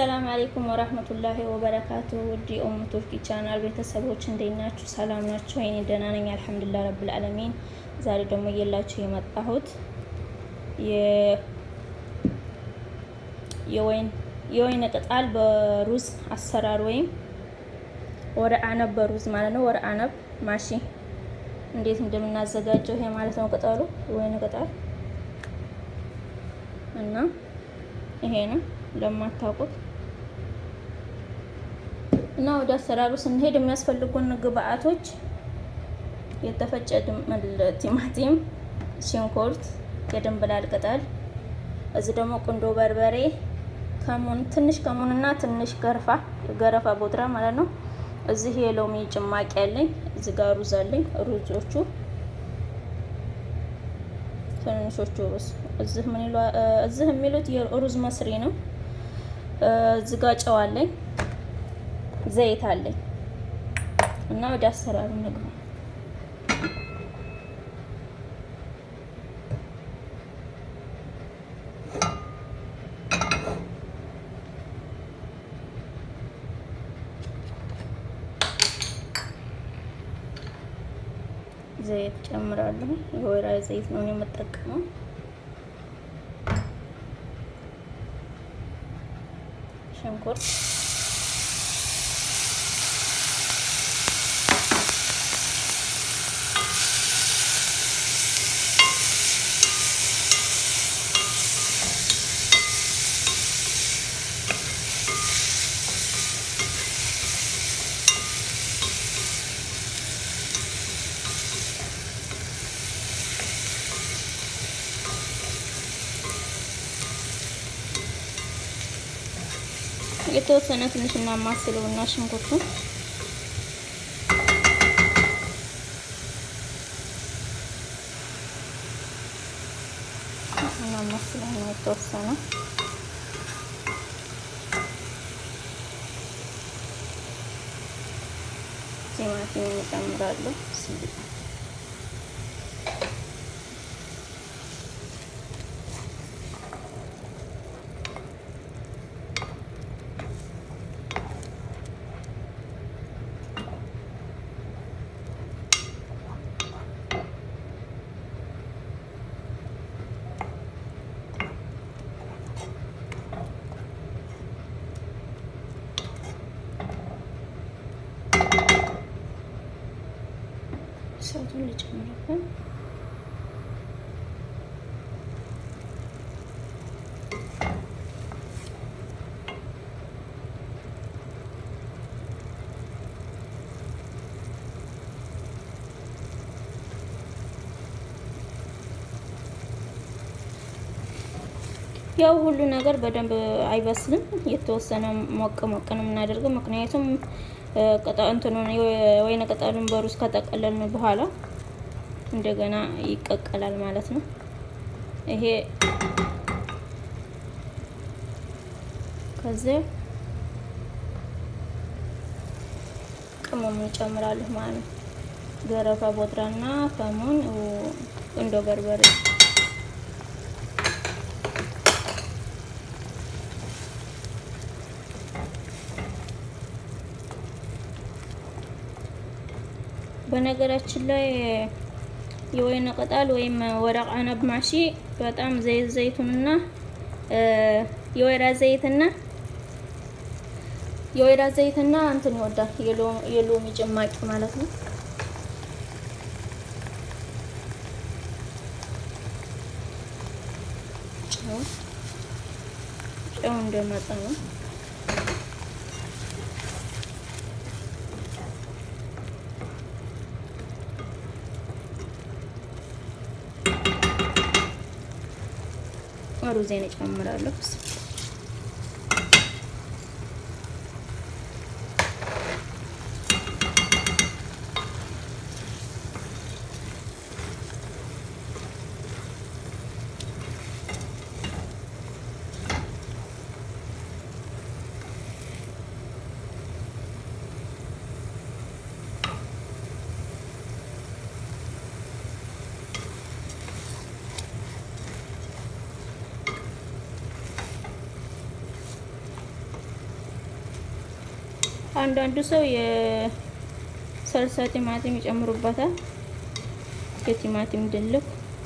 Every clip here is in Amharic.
አሰላም አለይኩም ወራህመቱላሂ ወበረካቱ። ውድ የኡሙ ቱርኪ ቻናል ቤተሰቦች እንዴት ናችሁ? ሰላም ናችሁ? እኔ ደህና ነኝ አልሐምዱሊላህ ረብል ዓለሚን። ዛሬ ደግሞ እየላችሁ የመጣሁት የወይን የወይን ቅጠል በሩዝ አሰራር ወይም ወረ አነብ በሩዝ ማለት ነው። ወረ አነብ ማሺ እንዴት እንደምናዘጋጀው ይሄ ማለት ነው። ቅጠሉ የወይን ቅጠል እና ይሄ ነው ለማታውቁት እና ወደ አሰራሩ ስንሄድ የሚያስፈልጉን ግብአቶች የተፈጨ ቲማቲም፣ ሽንኩርት፣ የድንብላል ቅጠል፣ እዚህ ደግሞ ቁንዶ በርበሬ፣ ከሙን ትንሽ ከሙንና ትንሽ ገረፋ ገረፋ ቦድራ ማለት ነው። እዚህ የሎሚ ጭማቂ ያለኝ፣ እዚህ ጋር ሩዝ አለኝ። ሩዞቹ ትንንሾቹ ሩዝ እዚህ ምን ይሏ እዚህ የሚሉት የሩዝ መስሪ ነው። እዚህ ጋር ጨው አለኝ፣ ዘይት አለኝ እና ወደ አሰራሩ እንግባ። ዘይት ጨምራለሁ። የወይራ ዘይት ነው የምጠቀመው። ሽንኩርት የተወሰነ ትንሽ እናማስለው እና ሽንኩርቱ እናማስለው ነው የተወሰነ ቲማቲም እጨምራለሁ። እሳቱን ልጨምርበት። ያው ሁሉ ነገር በደንብ አይበስልም። የተወሰነ ሞቅ ሞቅ ነው የምናደርገው ምክንያቱም እንትኑን የወይን ቅጠሉን በሩዝ ከጠቀለልን በኋላ እንደገና ይቀቀላል ማለት ነው። ይሄ ከዚህ ቅመም እንጨምራለሁ ማለት ነው። ገረፋ ቦድራና ከሙን ቁንዶ በርበሬ በነገራችን ላይ የወይን ቅጠል ወይም ወረቅ አነብ ማሺ በጣም ዘይት ዘይቱንና የወይራ ዘይትና የወይራ ዘይትና እንትን ይወዳል የሎሚ ጭማቂ ማለት ነው። ጨው ጨው እንደመጠኑ ሩዜን እጨምራለሁ። አንዳንዱ ሰው የሰልሳ ቲማቲም ይጨምሩበታል። የቲማቲም ድልክ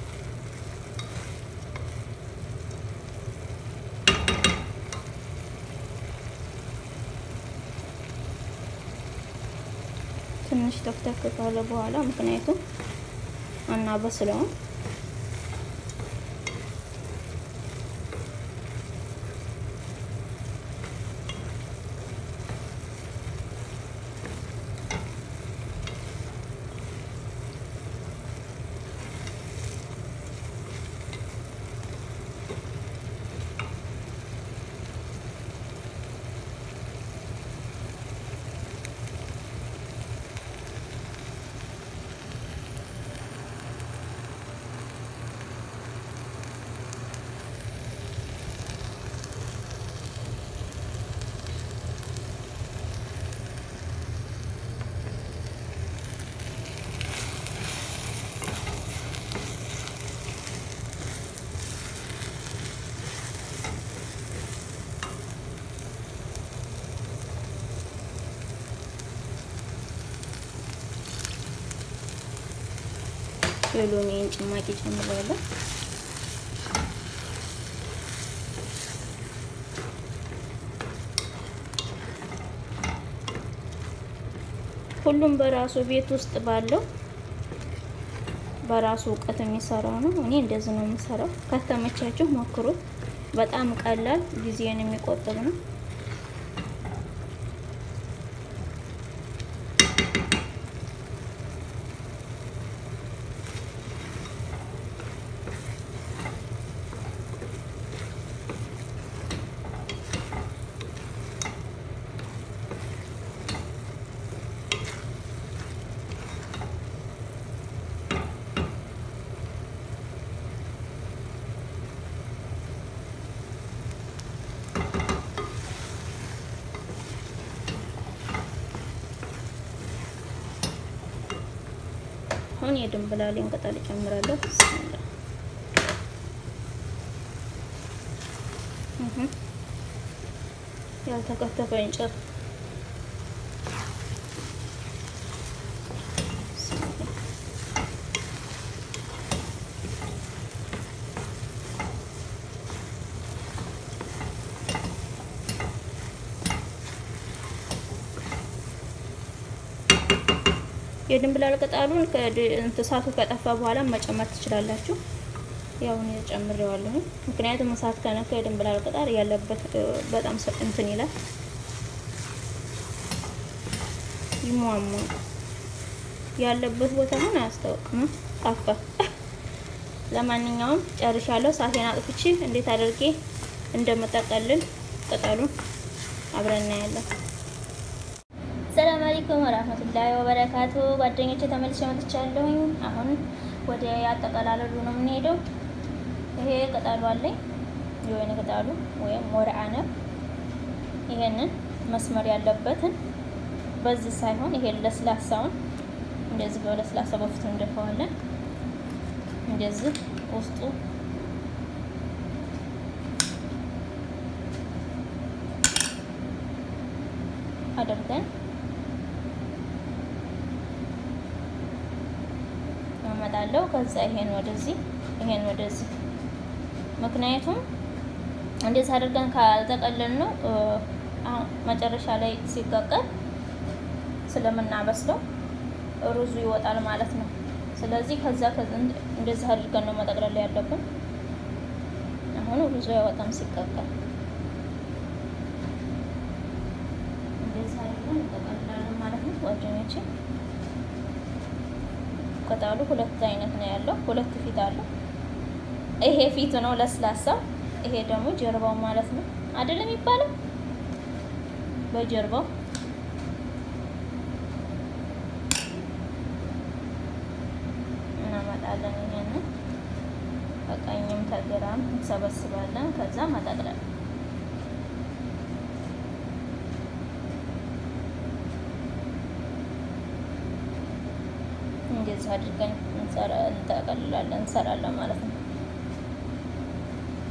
ትንሽ ተክተክ ካለ በኋላ ምክንያቱም አናበስለውም የሎሚን ጭማቂ ጨምራለሁ። ሁሉም በራሱ ቤት ውስጥ ባለው በራሱ እውቀት የሚሰራው ነው። እኔ እንደዚህ ነው የምሰራው። ከተመቻችሁ ሞክሩት። በጣም ቀላል ጊዜን የሚቆጥብ ነው። አሁን የድንብላሌን ቅጠል እጨምራለሁ። ያልተከተፈ እንጨት የድንብላል ቅጠሉን እሳቱ ከጠፋ በኋላ መጨመር ትችላላችሁ። ያው እኔ ጨምሬዋለሁ። ምክንያቱም እሳት ከነካ የድንብላል ቅጠል ያለበት በጣም እንትን ይላል፣ ይሟሟ ያለበት ቦታ ምን አያስታውቅም። ጠፋ። ለማንኛውም ጨርሻለሁ። እሳቴን አጥፍቼ እንዴት አድርጌ እንደምጠቀልል ቅጠሉን አብረን እናያለን። ሰላም አለይኩም ወራህመቱላሂ ወበረካቱ። ጓደኞቼ ተመልሼ መጥቻለሁኝ። አሁን ወደ አጠቀላለሉ ነው የምንሄደው። ይሄ ቅጠሉ አለኝ የወይን ቅጠሉ ወይም ወርዓ ነው። ይሄንን መስመር ያለበትን በዚህ ሳይሆን ይሄ ለስላሳውን እንደዚህ በለስላሳ በፊቱ እንደፈዋለን። እንደዚህ ውስጡ አድርገን አመጣለሁ። ከዛ ይሄን ወደዚህ ይሄን ወደዚህ ምክንያቱም እንደዚህ አድርገን ካልተቀለል ነው መጨረሻ ላይ ሲቀቀል ስለምናበስለው ሩዙ ይወጣል ማለት ነው። ስለዚህ ከዛ እንደዚህ አድርገን ነው መጠቅለል ያለብን። አሁን ሩዙ አይወጣም ሲቀቀል። እንደዚህ አድርገን እንጠቀልላለን ማለት ነው ጓደኞቼ። ቅጠሉ ሁለት አይነት ነው ያለው፣ ሁለት ፊት አለው። ይሄ ፊቱ ነው ለስላሳ፣ ይሄ ደግሞ ጀርባው ማለት ነው አይደለም የሚባለው በጀርባው እናመጣለን። ይሄንን በቀኝም ከግራም እንሰበስባለን። ከዛ መጠቅለል እንደዚህ አድርገን እንጠቀልላለን እንሰራለን ማለት ነው።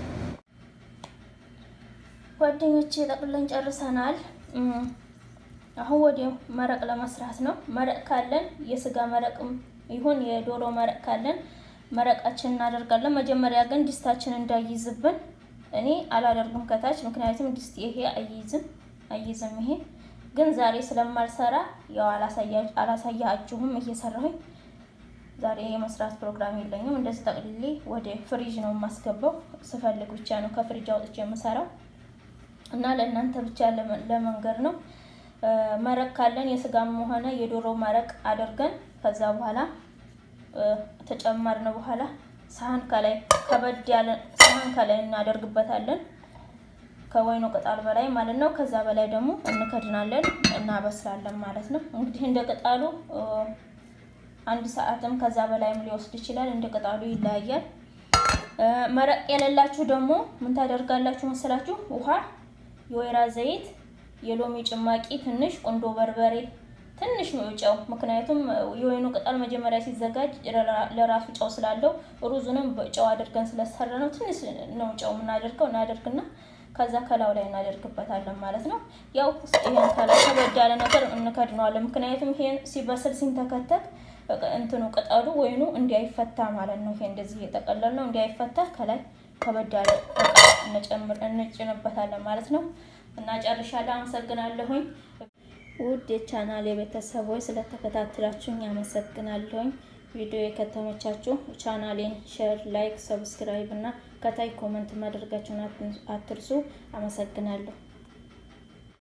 ጓደኞቼ ጠቅልለን ጨርሰናል። አሁን ወዲያው መረቅ ለመስራት ነው። መረቅ ካለን የስጋ መረቅም ይሁን የዶሮ መረቅ ካለን መረቃችን እናደርጋለን። መጀመሪያ ግን ድስታችን እንዳይዝብን እኔ አላደርግም ከታች ምክንያቱም ድስት ይሄ አይይዝም አይይዝም። ይሄ ግን ዛሬ ስለማልሰራ ያው አላሳያችሁም እየሰራሁኝ ዛሬ የመስራት ፕሮግራም የለኝም። እንደዚህ ጠቅልሌ ወደ ፍሪጅ ነው የማስገባው። ስፈልግ ብቻ ነው ከፍሪጅ አውጥቼ የምሰራው እና ለእናንተ ብቻ ለመንገር ነው። መረቅ ካለን የስጋም ሆነ የዶሮ መረቅ አድርገን ከዛ በኋላ ተጨመርን በኋላ ሳህን ከላይ ከበድ ያለ ሳህን ከላይ እናደርግበታለን ከወይኑ ቅጠል በላይ ማለት ነው። ከዛ በላይ ደግሞ እንከድናለን እናበስላለን ማለት ነው። እንግዲህ እንደ ቅጠሉ አንድ ሰዓትም ከዛ በላይም ሊወስድ ይችላል። እንደ ቅጠሉ ይለያያል። መረቅ የሌላችሁ ደግሞ ምን ታደርጋላችሁ መሰላችሁ? ውሃ፣ የወይራ ዘይት፣ የሎሚ ጭማቂ፣ ትንሽ ቁንዶ በርበሬ፣ ትንሽ ነው ጨው። ምክንያቱም የወይኑ ቅጠል መጀመሪያ ሲዘጋጅ ለራሱ ጨው ስላለው ሩዙንም ጨው አድርገን ስለሰራ ነው ትንሽ ነው ጨው የምናደርገው እናደርግና ከዛ ከላው ላይ እናደርግበታለን ማለት ነው። ያው ይሄን ከላይ ከበድ ያለ ነገር እንከድነዋለን። ምክንያቱም ይሄን ሲበስል ሲንተከተክ እንትኑ ቅጠሉ ወይኑ እንዲያይፈታ ማለት ነው። ይሄ እንደዚህ እየጠቀለል ነው እንዲያይፈታ ከላይ ከበድ ያለ እንጨምር እንጭንበታለን ማለት ነው። እና ጨርሻለሁ። አመሰግናለሁኝ ውድ የቻናል የቤተሰቦች ስለተከታተላችሁኝ አመሰግናለሁኝ። ቪዲዮ የከተመቻችሁ ቻናሌን ሼር፣ ላይክ፣ ሰብስክራይብ እና ከታይ ኮመንት ማድረጋችሁን አትርሱ። አመሰግናለሁ።